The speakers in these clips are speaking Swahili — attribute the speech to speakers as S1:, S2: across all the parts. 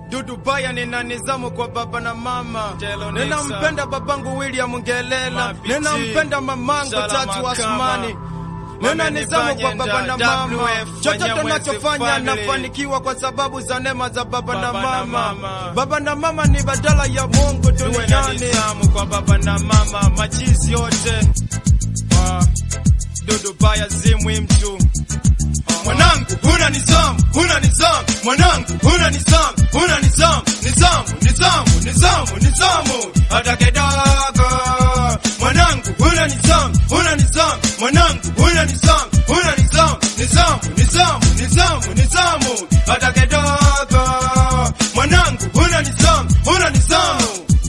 S1: Dudu Baya nina nizamu kwa baba na mama,
S2: Telo
S1: ninampenda babangu William Ngelela,
S2: Mapiti.
S1: ninampenda mamangu
S2: Shala
S1: Tatu
S2: Makama.
S1: Asmani, nina nizamu kwa baba na mama.
S2: WF,
S1: Chochote
S2: Wanyamwezi
S1: nachofanya
S2: family.
S1: nafanikiwa kwa sababu za neema za baba na
S2: Baba na
S1: mama.
S2: mama.
S1: Baba na mama ni badala ya Mungu
S2: tuwe na
S1: duniani.
S2: nizamu kwa baba na mama, machizi yote Ah, Dudu Baya zimwi mtu
S1: Mwanangu huna nizamu, huna nizamu, mwanangu huna nizamu, huna nizamu, nizamu, nizamu, nizamu, nizamu, hata kidogo. Mwanangu huna nizamu, huna nizamu, mwanangu huna nizamu, huna nizamu, nizamu, nizamu, nizamu, nizamu, hata kidogo. Mwanangu huna nizamu, huna nizamu.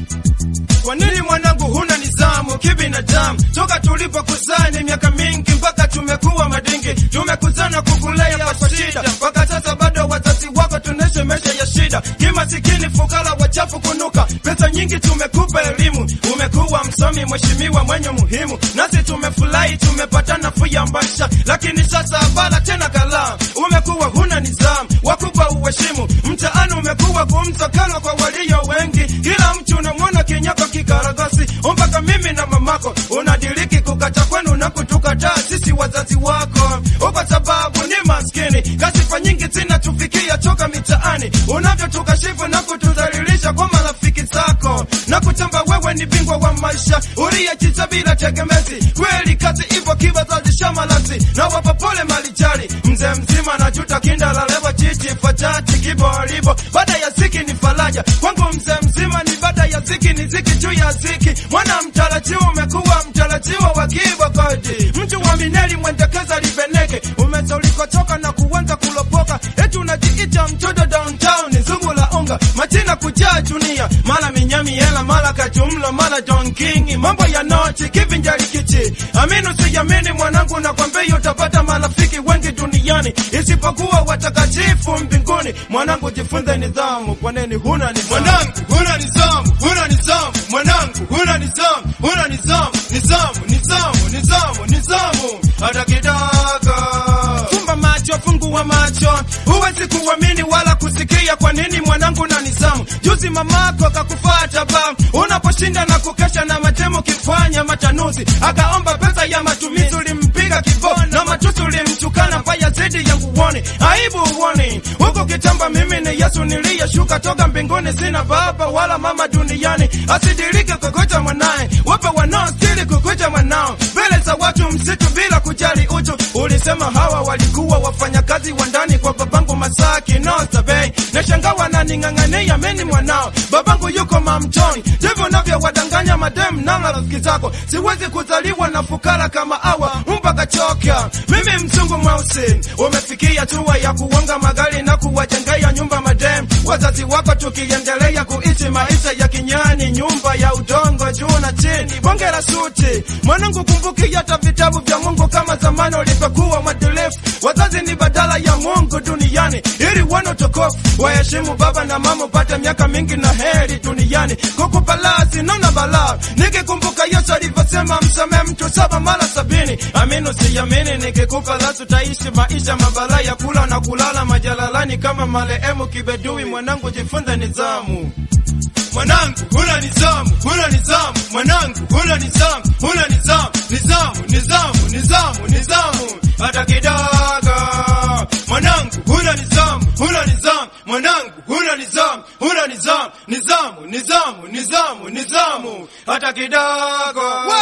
S1: Kwa nini mwanangu huna nizamu kibinadamu? Toka tulipokuzani miaka mingi mpaka tumekuwa madingi, tumekuzana kukulea kwa shida, mpaka sasa bado wazazi wako tunaishi maisha ya shida, kimasikini, fukara, wachafu, kunuka. Pesa nyingi tumekupa elimu, umekuwa msomi, mheshimiwa, mwenye muhimu, nasi tumefurahi, tumepata nafuu ya maisha, lakini sasa bala tena kala, umekuwa huna nizamu, wakubwa uheshimu, mtaani umekuwa kumsakala kwa walio wengi, kila mtu unamwona kinyako kikaragasi, mpaka mimi na mamako unadiriki kukata kwenu na kutukataa sisi wazazi wako, kwa sababu ni maskini. Kasifa nyingi zinatufikia toka mitaani, unavyotukashifu na kutudhalilisha kwa marafiki zako na kutamba wewe ni bingwa wa maisha uliyejiza bila tegemezi. Kweli kazi ipo kibazazi shamalasi na wapa pole malijali, mzee mzima na juta kinda la lewa chichi fatati kiboribo, baada ya ziki ni faraja kwangu mzee mzima, ni baada ya ziki ni ziki juu ya ziki. Mwana mtarajiwa umekuwa mtarajiwa wa kibakodi, mtu wa mineli mwendekeza libeneke, umeza ulikotoka na kuanza kulopoka, eti unajiita mtoto downtown, zungu la unga majina kujaa dunia, mara minyami hela, mara kajumlo, mara Don King, mambo ya nochi kivinjari kichi. Amini usijamini mwanangu, nakwambia utapata marafiki wengi duniani isipokuwa watakatifu mbinguni. Mwanangu, jifunze nidhamu. Kwa nini huna nidhamu? Mwanangu, huna nidhamu, huna nidhamu. Mwanangu, huna nidhamu, huna nidhamu, nidhamu, nidhamu, nidhamu, nidhamu, hata kidogo. Fumba macho, fungua macho, huwezi kuamini wala kusikia. Kwa nini mwanangu na nizamu? Juzi mamako kakufata ba unaposhinda na kukesha na matemo kifanya matanuzi, akaomba pesa ya matumizi, ulimpiga kibao na matusi, ulimtukana mbaya zaidi ya nguoni. Aibu uoni huko kitamba, mimi ni Yesu niliyeshuka toka mbinguni, sina baba wala mama duniani, asidirike kukuja mwanaye, wape wanaostiri kukuja mwanao mbele za watu msitu bila kujali utu. Ulisema hawa walikuwa wafanyakazi wa ndani kwa babangu Masaki Nosa Bay, na shanga wananing'ang'ania mimi mwanao, babangu yuko mamtoni. Ndivyo navyowadanganya madem na marafiki zako, siwezi kuzaliwa na fukara kama hawa mpaka choka. Mimi mzungu mweusi, umefikia hatua ya kuonga magari na kuwajengea nyumba madem wazazi wako, tukiendelea kuishi maisha ya kinyani, nyumba ya udongo juu na chini, bonge la suti. Mwanangu, kumbuki hata vitabu vya Mungu kama zamani ulivyokuwa mwadilifu. Wazazi ni badala ya Mungu duniani, ili wana utukufu. Waheshimu baba na mama, upate miaka mingi na heri duniani. Kukupa balaa sinona balaa, nikikumbuka Yesu alivyosema msamehe mtu saba mara sabini. Amini usiamini, nikikupa lasu taishi maisha mabala ya kula na kulala majalalani kama marehemu Kibedui. Mwanangu, jifunze nidhamu. Mwanangu huna nizamu, huna nizamu, mwanangu huna nizamu, huna nizamu, nizamu, nizamu, nizamu, nizamu, hata kidogo. Mwanangu huna nizamu, huna nizamu, mwanangu huna nizamu, huna nizamu, nizamu, nizamu, nizamu, nizamu, hata kidogo.